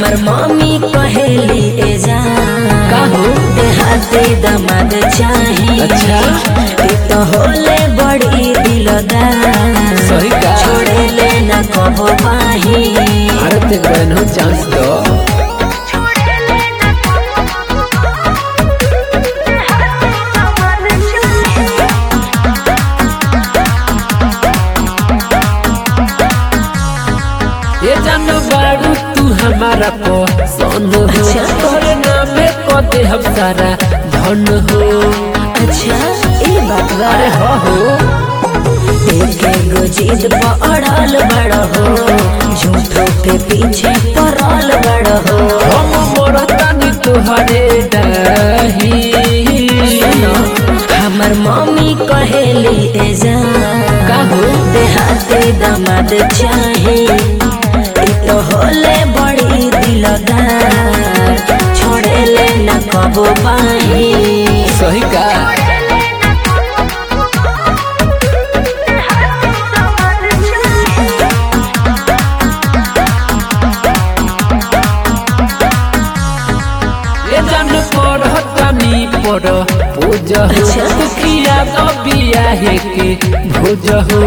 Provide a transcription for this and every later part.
हमर मम्मी कहेली ए जान का हो? देहाती दमाद चाही अच्छा। तू तो होले बड़ी दिलदार सही का? छोड़े ले न कबो पाही अरे ते बहन हो चांस दो ये जान बारू तू हमारा पसंद हो अच्छा। तोरे नामे को दे हम सारा धन हो अच्छा ई बात बा अरे हो हो देखे गो जिद पड़ल बड़ हो झूठो के पीछे पड़ल बड़ हो हम मोरतानी तुहरे दही सुनो हमर मम्मी कहेली ए जान का हो? देहाती दमाद चाही ई तो होले बड़ी दिलदार छोड़े ले न कबो पाही सही का ये जान पढ़तानी पढ़ पूज हो अच्छा। दुखिया तो बिया है के भोज हो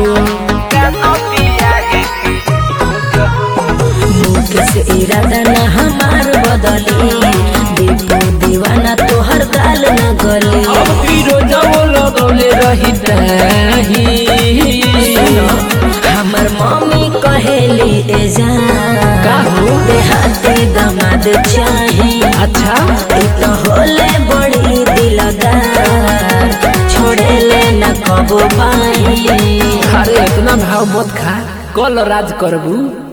मुख से इरादा न हमार बदली दीपू दीवाना तोहर गाल न गली अब फिरोजा वो लगौले रही दही सुनो हमर मम्मी कहेली ए जान का हो? देहाती दमाद चाही अच्छा ई तो होले बड़ी दिलदार छोड़े ले न कबो पाही अरे इतना भाव मत खा कल राज करबू